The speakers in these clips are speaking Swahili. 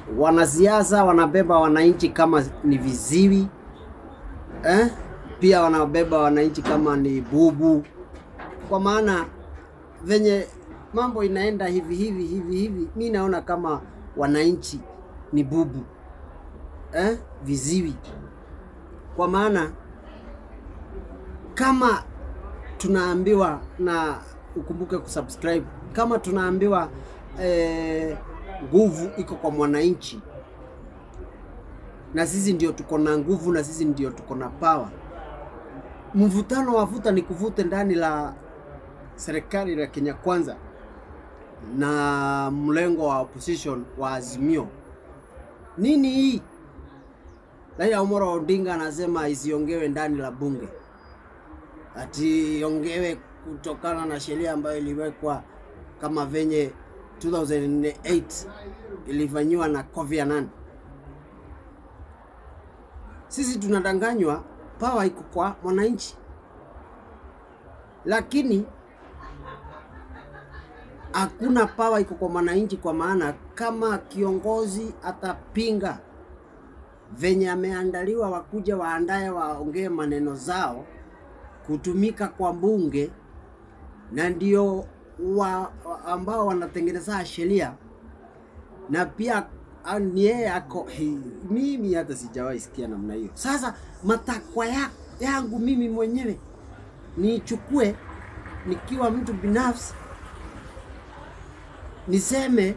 wanasiasa wanabeba wananchi kama ni viziwi eh? Pia wanabeba wananchi kama ni bubu, kwa maana venye mambo inaenda hivi hivi hivi hivi, mi naona kama wananchi ni bubu eh? Viziwi, kwa maana kama tunaambiwa na ukumbuke kusubscribe, kama tunaambiwa eh, nguvu iko kwa mwananchi, na sisi ndio tuko na nguvu, na sisi ndio tuko na power. Mvutano wa vuta ni kuvute ndani la serikali la Kenya Kwanza na mlengo wa opposition wa Azimio. Nini hii? Raila Amolo Odinga anasema isiongewe ndani la bunge, ati iongewe kutokana na sheria ambayo iliwekwa kama venye 2008 ilifanyiwa na Kofi Annan. Sisi tunadanganywa, power iko kwa mwananchi, lakini hakuna power iko kwa mwananchi, kwa maana kama kiongozi atapinga venye ameandaliwa, wakuja waandaye waongee maneno zao kutumika kwa bunge, na ndio wa, wa ambao wanatengeneza sheria na pia ah, ni yeye ako hi- mimi hata sijawahi sikia namna hiyo. Sasa matakwa ya, yangu mimi mwenyewe niichukue nikiwa mtu binafsi niseme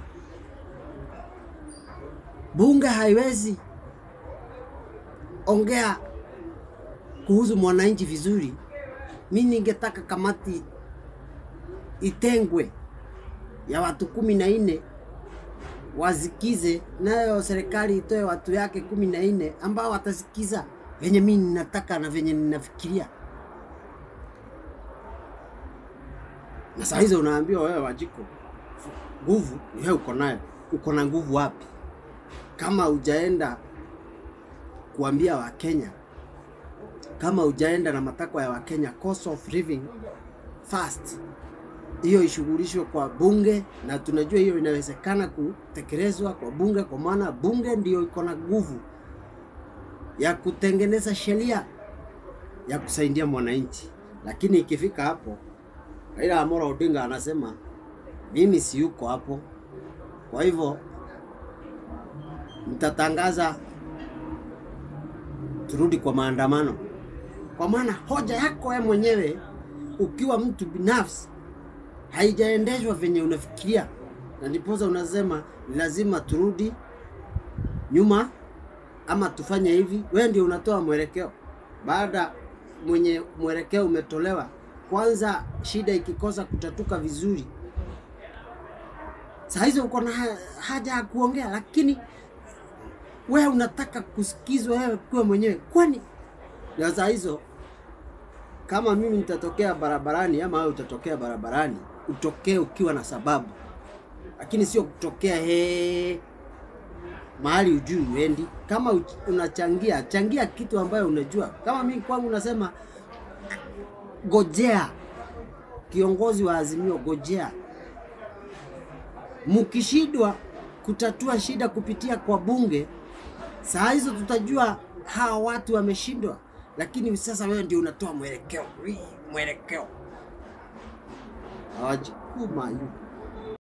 bunge haiwezi ongea kuhusu mwananchi vizuri. Mi ningetaka kamati itengwe ya watu kumi na nne wasikize, nayo serikali itoe watu yake kumi na nne ambao watasikiza venye mi ninataka na venye ninafikiria. Na saa hizo unaambiwa wewe Wajiko, nguvu ni wewe uko nayo. Uko na nguvu wapi? Kama hujaenda kuambia Wakenya, kama hujaenda na matakwa ya Wakenya, cost of living first, hiyo ishughulishwe kwa bunge, na tunajua hiyo inawezekana kutekelezwa kwa bunge, kwa maana bunge ndio iko na nguvu ya kutengeneza sheria ya kusaidia mwananchi. Lakini ikifika hapo, Raila Amolo Odinga anasema mimi si yuko hapo, kwa hivyo mtatangaza turudi kwa maandamano, kwa maana hoja yako wewe mwenyewe ukiwa mtu binafsi haijaendeshwa venye unafikiria, na ndiposa unasema ni lazima turudi nyuma ama tufanye hivi. Wewe ndio unatoa mwelekeo baada mwenye mwelekeo umetolewa. Kwanza shida ikikosa kutatuka vizuri, saa hizo uko na ha- haja ya kuongea, lakini wewe unataka kusikizwa wewe kuwa mwenyewe. Kwani na saa hizo kama mimi nitatokea barabarani ama wewe utatokea barabarani, utokee ukiwa na sababu, lakini sio kutokea he mahali ujui uendi. Kama uch- unachangia changia kitu ambayo unajua. Kama mimi kwangu nasema gojea, kiongozi wa Azimio, gojea. Mkishindwa kutatua shida kupitia kwa bunge, saa hizo tutajua hawa watu wameshindwa, lakini sasa wewe ndio unatoa mwelekeo, Wii, mwelekeo hawajikuma